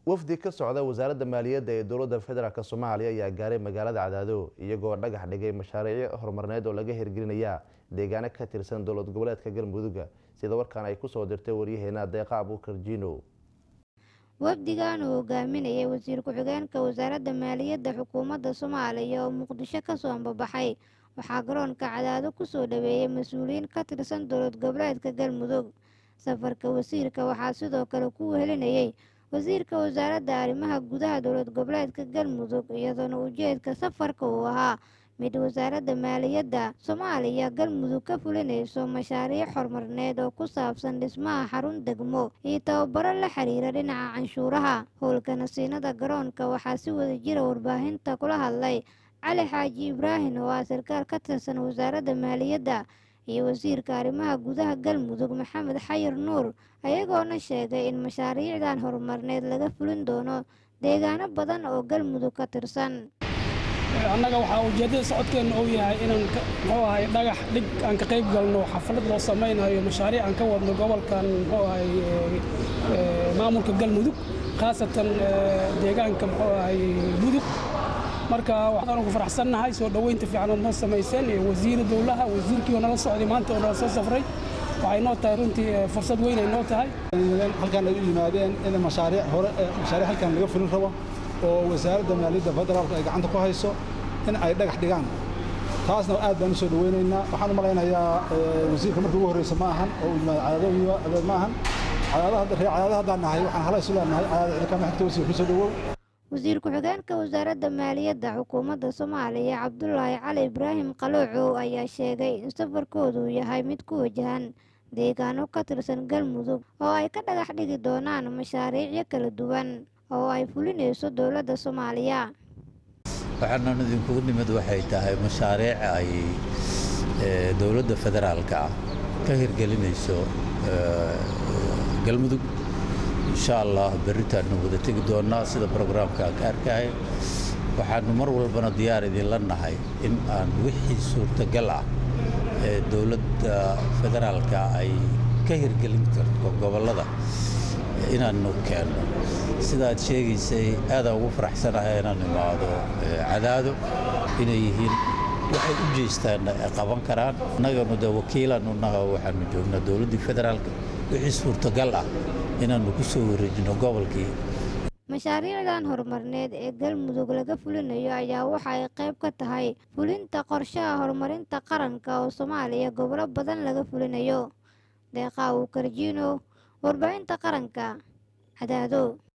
wafdi ka socda wasaaradda maaliyadda ee dowladda federaalk soomaaliya ayaa gaaray magaalada cadaado iyagoo dhagax dhigay mashaariicyo horumarneed oo laga hirgelinaya deegaano ka tirsan dowlad goboleedka galmudugga sida warkaan ay kusoo dirtay waryaheena deeqa abuukar jiino wafdigan uu hogaaminayay wasiir ku-xigeenka wasaaradda maaliyadda xukuumadda soomaaliya oo muqdisho kasoo ambabaxay waxaa garoonka cadaado kusoo dhaweeyey mas-uuliyiin ka tirsan dowlad goboleedka galmudug safarka wasiirka waxaa sidoo kale ku wehelinayay wasiirka wasaaradda arrimaha gudaha dowlad goboleedka galmudug iyadoona ujeedka safarka uu ahaa mid wasaaradda maaliyadda soomaaliya galmudug ka fulinayso mashaariic horumarneed oo ku saabsan dhismaha xarun degmo iyo tababaro la xiriira dhinaca canshuuraha howlka nasiinada garoonka waxaa si wada jira warbaahinta kula hadlay cali xaaji ibraahim oo ah sarkaal ka tirsan wasaaradda maaliyadda iyo wasiirka arrimaha gudaha galmudug maxamed xayir nuur ayagoona sheegay in mashaariicdan horumarneed laga fulin doono deegaano badan oo galmudug ka tirsan annaga waxaa ujeeddada socodkeenna uu yahay inaan muxuu ahay dhagax dhig aan ka qayb galno xaflad loo samaynayo mashaariic aan ka wadno gobolkan muxuu ahay maamulka galmudug khaasatan deegaanka muxuu ahay mudug marka waxaan ugu faraxsannahay soo dhoweynta fiican oo noo samayseen iyo wasiira dowlaha wasiirkii oo nala socday maanta oo nala soo safray waxay noo tahay runtii fursad weyn ay noo tahay halkaan ay u yimaadeen in mashaariic hore mashaariic halkaan laga fulin rabo oo wasaaradda maaliyadda federaalka ay gacanta ku hayso in ay dhagax dhigaan taasna aad baan u soo dhoweynaynaa waxaan u malaynayaa wasiirka markii ugu horreysa ma ahan oo u yimaado cadaado adeed ma ahan cadaadaha reer cadaada haddaan nahay waxaan hala isu leenahay cadaada cidikama xigta wasiir ku soo dhowow wasiir ku-xigeenka wasaaradda maaliyadda xukuumadda soomaaliya cabdulaahi cali ibraahim qaloocow ayaa sheegay in safarkoodu yahay mid ku wajahan deegaano ka tirsan galmudug oo ay ka dhagax dhigi doonaan mashaariicyo kala duwan oo ay fulinayso dowladda soomaaliya waxaanan idinkugu nimid waxay tahay mashaariic ay dowladda federaalka ah ka hirgelinayso galmudug insha allah berritaannu wada tegi doonnaa sida brograamka aan ka arkahay waxaannu mar walbana diyaar idinla nahay in aan wixii suurtagal ah ee dowladda federaalka ay ka hirgelin karto gobollada inaannu keenno sidaad sheegaysay aadaan ugu faraxsanahay inaan imaado cadaado inay yihiin waxay u jeestaanna ay qaban karaan annaganu de wakiilaannu naha waxaannu joognaa dowladdii federaalka wixii suurtagal ah inaannu ku soo wareejino gobolkii mashaariicdan horumarneed ee galmudug laga fulinayo ayaa waxa ay qayb ka tahay fulinta qorshaha horumarinta qaranka oo soomaaliya gobolo badan laga fulinayo deeqa uu karjiino warbaahinta qaranka cadaado